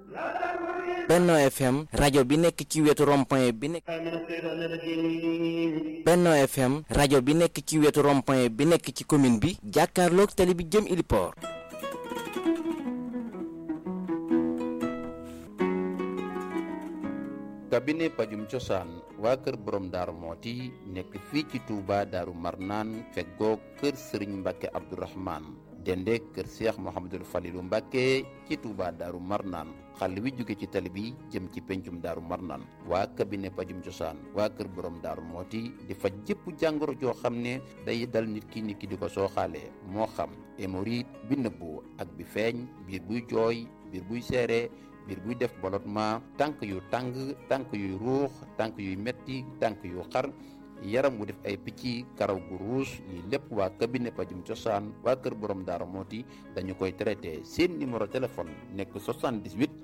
Benno FM rajo bi nekk ci wetu rond-point bi nekk Benno FM rajo bi nekk ci wetu rond-point bi nekk ci commune bi jàkkaarloog tali bi jëm Iliport cabinet pajum cosaan waa kër borom daaru mooti nekk fii ci Touba daaru marnaan feggoo kër sëriñ mbàkke abdourahman dende kër seex mohamadul falilu mbàkke ci Touba daaru marnaan xàll wi jóge ci tali bi jëm ci pencum daaru marnaan waa cabinet pajum cosaan waa kër borom daaru mooti di faj jëpp jàngoro joo xam ne day dal nit ki nit ki di ko sooxaale moo xam hémorroïde bi nëbbu ak bi feeñ biir buy jooy biir buy seere biir buy def ballottement tànk yu tàng tànk yuy ruux tànk yuy metti tànk yu xar yaram wu def ay picc karaw gu ruus lii lépp waa cabinet pajum cosaan waa kër borom daara mooti dañu koy traité seen numéro téléphone nekk 78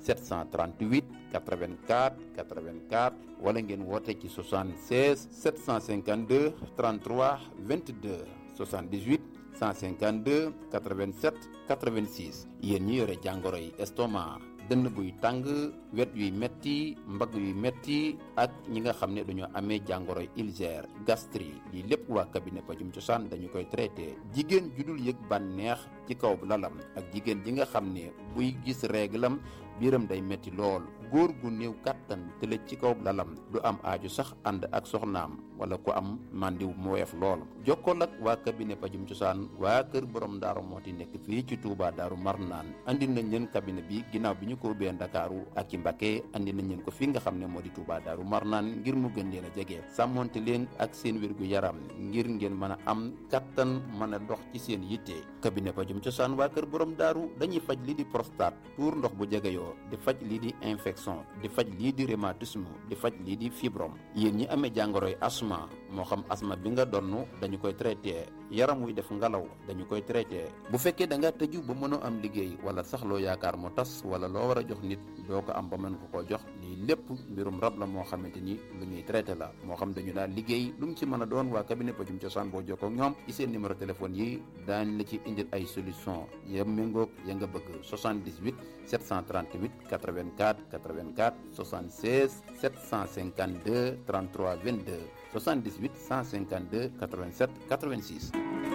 738 84 84 wala ngeen woote ci 76 752 33 22 78 152 87 86 yéen ñi yore jàngoro yi estomac dënn buy tàng wet yuy metti mbagg yuy metti ak ñi nga xam ne dañoo amee jàngoro ulcère gastrique lii lépp waa cabinet pajum cosaan dañu koy traité jigéen judul yëg bànneex ci kaw lalam ak jigéen ji nga xam ne buy gis réglam biiram day metti lool góor gu néew kàttan tëlëj ci kaw lalam du am aaju sax ànd ak soxnaam wala ku am màndiw mu woyof lool jokkool ak waa cabinet pajum cosaan waa kër borom daaru mooti nekk fii ci Touba daaru marnaan andi nañ leen cabinet bi ginnaaw bi ñu ko ubbee ndakaaru ak ci Mbacké andi nañ leen ko fi nga xam ne moo di Touba daaru marnaan ngir mu gën leen a jege sàmmonte leen ak seen wérgu yaram ngir ngeen mën a am kattan mën a dox ci seen yitte cabinet pajum cosaan waa kër borom daaru dañuy faj lii di prostate tuur ndox bu jegeyoo di faj lii di infection di faj lii di rhumatisme di faj lii di fibrome yéen ñi amee jàngoroy asma moo xam asma bi nga donn dañu koy traité yaram wuy def ngelaw dañu koy traité bu fekkee da nga tëju ba mënoo am liggéey wala sax loo yaakaar mu tas wala loo war a jox nit doo ko am ba mën ko koo jox lii lépp mbirum rab la moo xamante ni lu ñuy traité la moo xam dañu daal liggéey lu mu ci mën a doon waa cabinet pajum cosaan boo jokkoo ak ñoom ci seen numéro téléphone yi daañ la ci indil ay solution ya méngoog ya nga bëgg 78 738 84 84 76 752 33 22 78 152 87 86.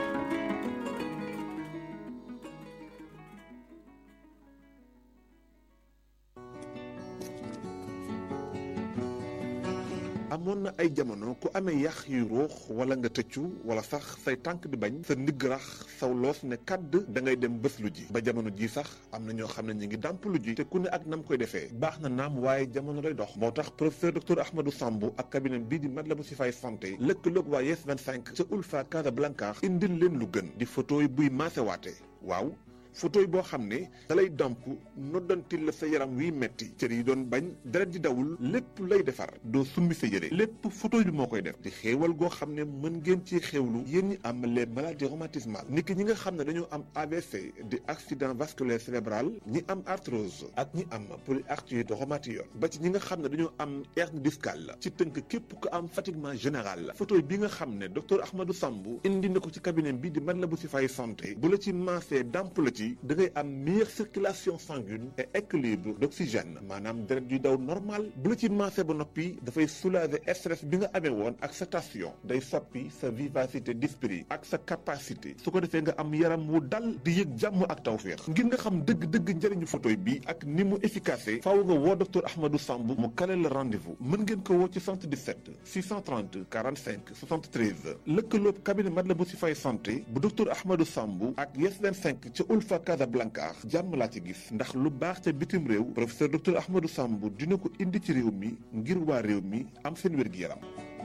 amoon na ay jamono ku amee yax yuy ruux wala nga tëccu wala sax say tànk di bañ sa ndigg rax saw loos ne kàdd da ngay dem bés lu ji ba jamono ji sax am na ñoo xam ne ñu ngi dàmp lu ji te ku ne ak nam koy defee baax na naam waaye jamono day dox moo tax professeur docteur Ahmadou Samb ak cabinet bii di Matlaboul Chifaay santé lëkkaloog waa Yes 25 ca Ulfa Casablanca indil leen lu gën di photo yi buy maasewaate waaw photo yi boo xam ne da lay damp noddantil la sa yaram wiy metti cër yi doon bañ deret di dawul lépp lay defar doo summi sa yére lépp photo bi moo koy def di xéewal goo xam ne mën ngeen ci xéewlu yéen ñi am les maladies rhumatismales niki ñi nga xam ne dañoo am AVC di accident vasculaire cérébral ñi am arthrose ak ñi am polyarthrite rhumatoïde ba ci ñi nga xam ne dañoo am hernie discale ci tënk képp ko am fatiguement général photo bi nga xam ne docteur Ahmadou Samb indi na ko ci cabinet bi di Matlaboul Chifaay santé bu la ci maasee damp la ci da ngay am meilleure circulation sanguine et équilibre d'oxygène maanaam deret yuy daw normal bu la ci maasee ba noppi dafay soulager stress bi nga amee woon ak sa tension day soppi sa vivacité d'esprit ak sa capacité su ko defee nga am yaram wu dal di yëg jàmm ak tawféex ngir nga xam dëgg-dëgg njëriñu photoy bi ak ni mu efficace faaw nga woo docteur Ahmadou Samb mu kale la rendez-vous mën ngeen ko woo ci 77 630 45 73 lëkkaloob cabinet Matlaboul Chifaay santé bu docteur Ahmadou Samb ak Yes 25 ca Ulfa Casablanca jàmm laa ci gis ndax lu baax ca bitim réew professeur docteur Ahmadou Samb dina ko indi ci réew mi ngir waa réew mi am seen wér-gi-yaram